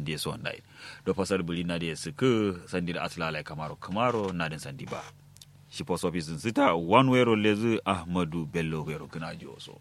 de so ndai do fasar buli na de suku sandi da asla lai kamaro kamaro na den sandi ba shi post office sita one wero lezu ahmadu bello wero kana jo so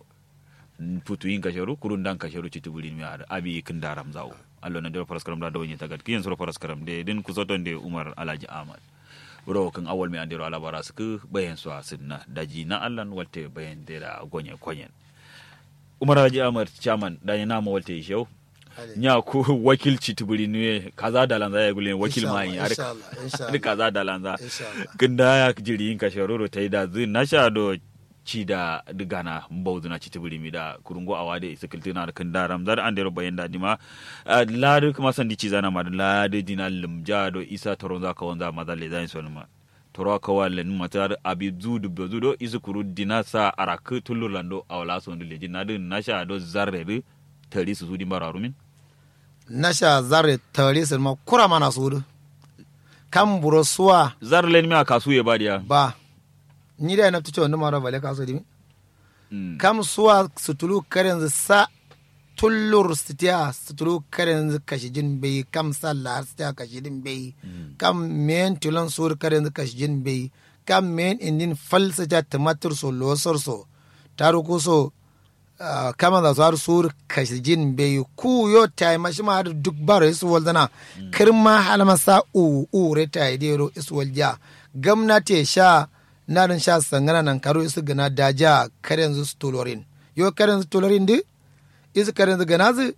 putu yin kasharu kurun dan kasharu citu buli mi ada abi kin daram zawo allo na do faras karam da do yin tagat kiyen so faras karam de din kusoton de umar alaji ahmad wuro kan awal mai andiro alabara suku bayan su asinna daji na allan walte bayan da gonye konyen umar haji ahmad chairman da yana ma walte shau nya ko wakilci tuburi ne kaza da lanza ya gule wakil mai har har kaza da lanza kinda ya jiri yin kashe roro ta yi da zin na sha do ci da digana mbaudu na ci tuburi mi da kurungo awa da sikilti na da kinda ramzar an dero bayan da dima ladu kuma san dici zana ma ladu dina limja do isa toron za ka wanza maza le zan so ma toro ka wale ni matar abi zudu be zudo isu kuru dina sa araku tululando awla so ndule jina din na sha do zarre tari su zudi mararumin nasha zarre tari su ma kura mana su kan buro suwa zarre len mi a kasu ye badiya ba ni da na tuce wanda mara bale kaso dimi kam suwa sutulu karen sa tullur sitiya sutulu karen kashi jin bai kam sallah sitiya kashi jin bai kam men tulon sur karen kashi jin bai kam men indin falsa ja tumatur so losor so taruku so Uh, kama da zuwa sur kashijin bai ku yo ta yi mashi ma da duk baro isu waldana mm. kirma halama sa u u reta yi dero isu walja gamnati sha narin sha sangana nan karo isu gana daja karen zu stolorin yo karen zu stolorin di isu karen zu gana zu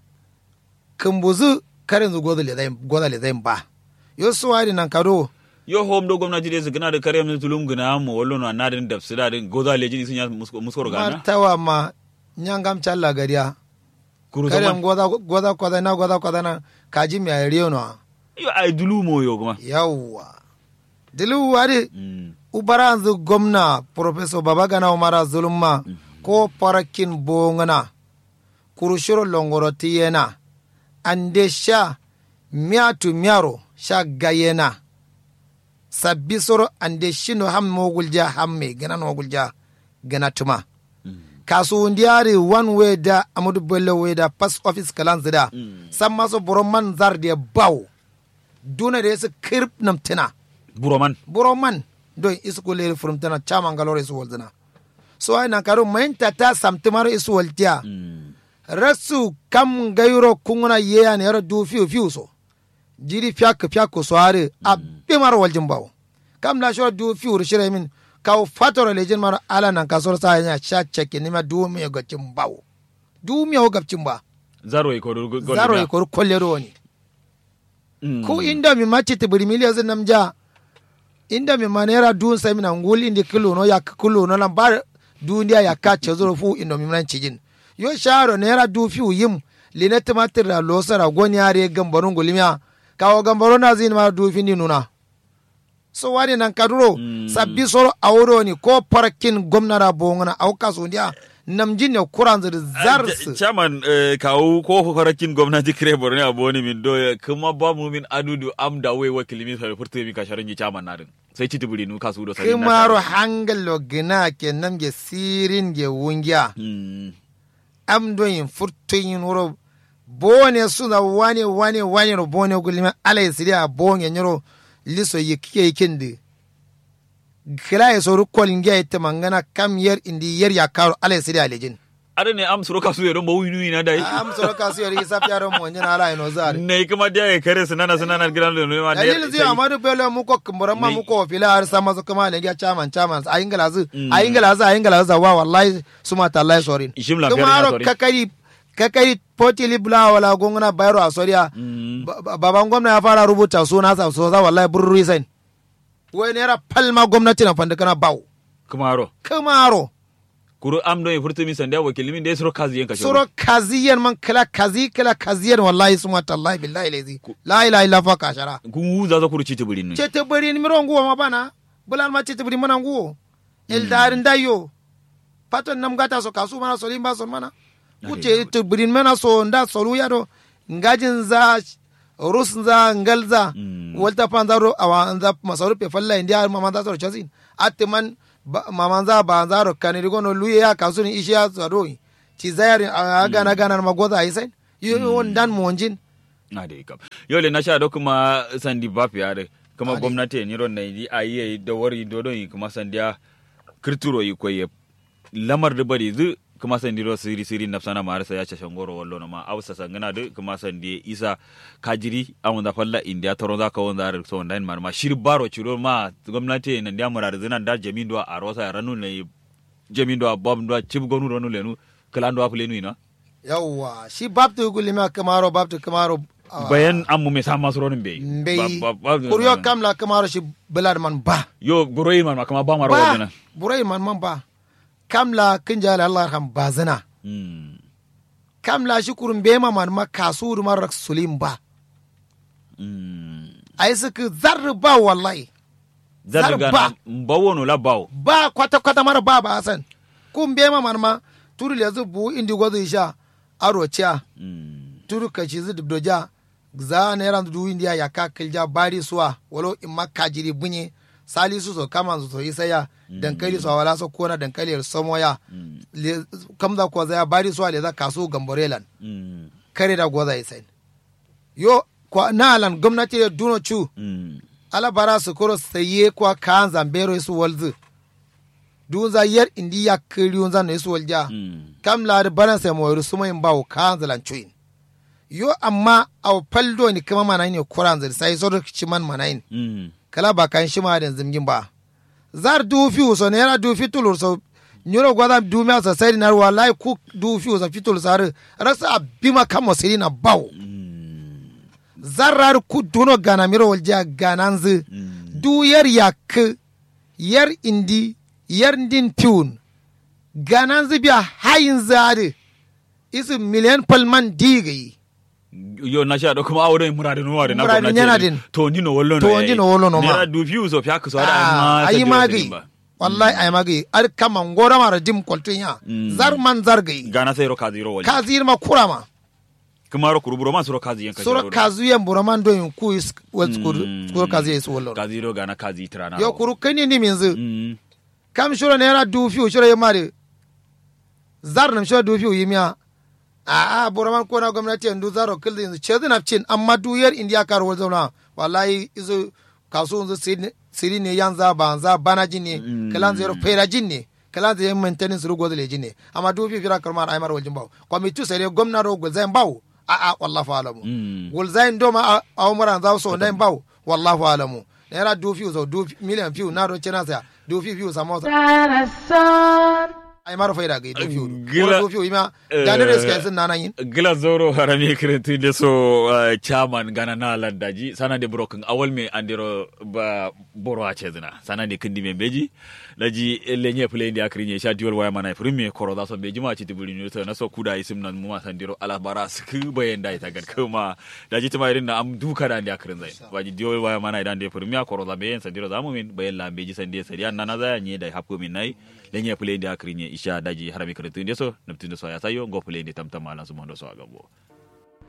kumbuzu karen zu goza le zai ba yo suwari nan karo yo hom do gwamnati de gana da kare mu tulum gana mu wallo na nadin da sida din goza le jini sun ya muskor gana martawa ma nyangam challa gariya karen goza goza kwada na goza kwada na kaji mi ayriyo no yo ay dulu mo yo kuma yawwa dulu wari ubara zu gwamna professor babagana umara zulumma ko parakin bongana kurushiro longoro tiyena ande sha miatu miaro sha gayena sabbi soro ande shino ham mogulja hamme gana mogulja gana tuma kasuwundiyari one way da amadu bello way da pass office kalan zida san maso buroman zar da baw duna da yasu kirp nam tina buroman buroman don isu kuleri furum tana chaman galore isu walzina so ai nan karo mayinta ta samtimar isu waltiya rasu kam gairo kunguna yeya ne yara du fiu fiu so jiri fiyak fiyak so are a bimar waljin bawo kam la shora du fiu rishire min kaw fatoro lejin mara ala nan kasor sa ya sha ceke ni ma du mi ga cin bawo du mi ga cin ba zaro e ko zaro e ko kollero ni ko inda mi mati te buri miliyan zan namja inda mi manera dun sai mi nan gul indi kilo no ya kilo no lan bar du ndia ya ka ce zoro fu indo mi nan cijin yo sharo naira du fi yim lina tumatir da losara goni are gambarun gulmiya kawo gambaro na zin ma du fi ni nuna so wani nan kaduro mm. sabbi soro awro ni ko parakin gwamnara bongana au kaso ndia namjin ne kuran zir zarsu chairman kawo ko parakin gwamnati kire borne aboni min do kuma ba mu min adudu am da we wakili mi sai furte mi kasharin ji chairman nadin sai ci tuburi nu kasu do sai kimaro hangalo gina ke namge sirin ge wungiya am do yin furtun yin wuro bone suna wane wane wane ro bone gulima alai siria bonge nyoro liso yike yikindi kila ya soru kolin ya ita mangana kam yer indi yer ya karo alai siria lejin ada ne am soro kasu yero mo winu ina dai am soro kasu yero isa pyaro mo nyina ala ino zari ne kuma dia e kare sunana sunana gidan lo ma ne dalil zai amadu belo mu ko kumbura ma mu ko fila har sama su kuma ne ga chairman chairman ayin galazu ayin galazu ayin galazu wa wallahi suma ta Allah sorin kuma aro kakari kakari potili bula wala gongona bayro a soriya baban gwamna ya fara rubuta suna sa so za wallahi burru sai wai naira palma gwamnati na fanda kana bawo kumaro kumaro kuru am don furtu min sanda wakili min da suro kaziyen ka suro kaziyen man kala kazi kala kaziyen wallahi suma tallahi billahi lazi la ilaha illa fa kashara kun wu za kuru ci tiburi ne ce tiburi ni miro nguwo ma bana bulal ma ce tiburi mana nguwo eldarin dayo paton nam gata so kasu mana so limba so mana kuce tibirin mana so nda solu yado ngajin za rus za ngal za walta pan za ro awa za masarupe falla india mama za so chasin atman mama za ba za ro kaniri gono luye ya kasu ni ishi ya zo ci zayar a gana gana ma goza ai sai yo won dan monjin na da kam yole na sha do kuma sandi bap ya de kuma Ade. gwamnati ni ron na yi ayi da wari do don yi kuma sandiya kirturo yi koye lamar da bari zu kuma sandi ro siri siri nafsana ma harsa ya ce shangoro wallo na ma ausa sangana de kuma sandi isa kajiri awon da falla india toron za ka wanda ar so wanda ma ma shir baro chiro ma gwamnati nan da murar zinan da jamin do a rosa ya ranu ne jamin do bom do chib gonu ranu lenu kala do afle nu ina yawwa shi babtu gulima kamaro babtu kamaro ah, bayan an mu me sa masu ronin bai mbey Ba- ba- ba- kuryo kamla kamaro shi belad man ba yo goroyi man ma kama ba maro ba wajena burai man man ba kamla kinjala Allah ham bazana mm kamla shi kurun bema man ma kasu mar sulim ba mm ai suka zarri ba wallahi zar Zarba. ga bawono la bawo ba kwata kwata mara ba ba san kun bema man ma turu le zubu indi gozo sha aro cha mm turu ka shi zu doja za ne ran du india ya ka kilja bari suwa walo in ma kajiri bunye sali su so kama su so isaya dankali so wala so kona dankali er somo ya mm le kamza ko za ya bari suwa le za kasu gamborelan mm kare da goza isai yo kwa nalan gwamnati ya duno chu mm ala bara su koro saye kwa kan zambero su walzu dun za yar indi ya kiri zan ne su walja mm kam la da baran sai mo su mai bawo kan zalan chuin yo amma aw paldo ni kama mana ne kuran zai sai so da man mana in mm kala ba kan shi ma da zimgin ba zar du fi so ne ra du fi tulur so nyoro gwada du mi asa sai na wallahi ku du fi so fitul sar rasa abima kamo sai na bawo zarar ku duno gana miro walja gananzu mm du yar yak yar indi yar din piun gananzu biya hayin zade isu miliyan palman digayi yo na sha do kuma awdo muradin wari na Muradin yana din. to ni no wollo no To ni no wollo no ma. ne du fiu so fiak so ada Ah, ma ayi magi wallahi ayi magi ar kama ngora mara dim koltun ya Mm. zar man zargayi gana sai ro kazi ro wali ka zir ma kurama kuma ro kuruburo man so ro kazi yanka soro kazu yan buraman do yin ku is wal Mm. skur skur kazu yesu wallo kazi ro gana kazi trana yo kuru kani ni minzu mm kam shura naira dubu fiyo shura ya mare zar nam shura dubu fiyo yi miya a a buraman ko na gwamnati yanzu zaro kilda yanzu ce zina cin amma duyar indiya karo wal zauna wallahi izo kaso yanzu siri- siri ne yan za ba za bana jin ne Mm. kalan zero fera jin ne kalan zero maintenance rugo da jin ne amma dubu fiyo fira karmar aymar waljin bawo kwamitu sai dai gwamna ro gulzayin bawo a a wallahu alamu mm gulzayin doma a- a umaran za so nan bawo wallahu alamu naira dubu fiyo so dubu miliyan fiyo na ro cina saya dubu fiyo fiyo samosa ay maro fayda gay do fiu Gila- do fiu ima Eh, dane reska sun nana yin gila zoro harami kirenti de so uh, chairman gana na landaji sana de broken awal me andiro ba boro a chezina sana de kindi me beji laji lenye play ndi akrinye sha diol waya mana prime koro da so beji ma chiti buli nyuto na so kuda isim nan muma sandiro ala bara sku bayen dai tagat kuma daji tuma irin na am duka da ndi akrin zai waji diol waya mana idan de prime koro da bayen sandiro da mumin bayen la beji sandi sariya nana za nye dai hapko min nai lenye play ndi akrinye isha daji harami kirenti de so naptinde so ya sayo go play ndi tamtama lan su mondo so agabo